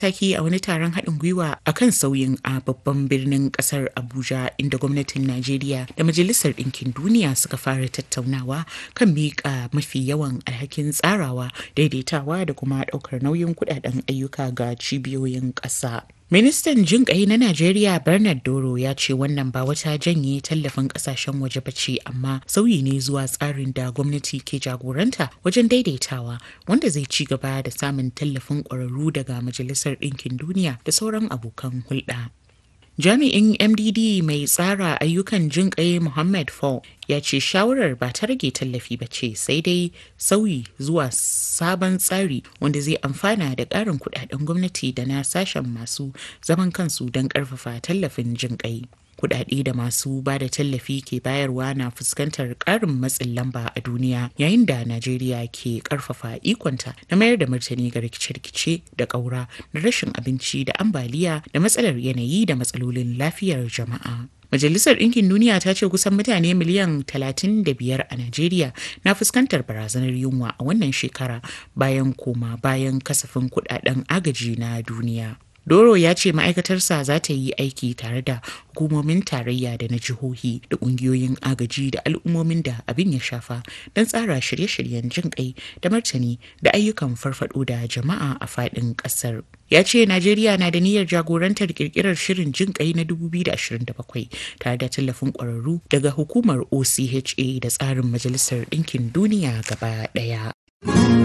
taki a wani taron haɗin gwiwa a kan sauyin a babban birnin ƙasar abuja inda gwamnatin najeriya da majalisar ɗinkin duniya suka fara tattaunawa kan miƙa mafi yawan alhakin tsarawa daidaitawa da kuma ɗaukar nauyin kuɗaɗen ayyuka ga cibiyoyin ƙasa Ministan jin ƙai na Najeriya Bernard Doro ya ce wannan ba wata janye tallafin ƙasashen waje ba ce amma sauyi ne zuwa tsarin da gwamnati ke jagoranta wajen daidaitawa wanda zai ci gaba da samun tallafin ƙwararru daga Majalisar Ɗinkin Duniya da sauran abokan hulɗa. Jami'in MDD mai tsara ayyukan jin ƙai Muhammad Fall ya ce shawarar ba ta rage tallafi ba ce sai dai sauyi zuwa sabon tsari wanda zai amfana da ƙarin kudaden gwamnati da na sashen masu zaman kansu don ƙarfafa tallafin jin ƙai. kudade da masu ba da tallafi ke bayarwa na fuskantar ƙarin matsin lamba a duniya yayin da najeriya ke ƙarfafa ikonta na mayar da martani ga rikice-rikice da ƙaura da rashin abinci da ambaliya da matsalar yanayi da matsalolin lafiyar jama'a Majalisar Ɗinkin Duniya ta ce kusan mutane miliyan 35 a Najeriya na fuskantar barazanar yunwa a wannan shekara bayan koma bayan kasafin kudaden agaji na duniya. Doro ya ce ma'aikatarsa za ta yi aiki tare da hukumomin tarayya da na jihohi da ƙungiyoyin agaji da al'ummomin da abin ya shafa don tsara shirye-shiryen jin kai da martani da ayyukan farfado da jama'a a faɗin ƙasar. Ya ce Najeriya na da niyyar jagorantar kirkirar shirin jin kai na 2027 tare da tallafin ƙwararru daga hukumar OCHA da tsarin Majalisar Ɗinkin Duniya gaba ɗaya.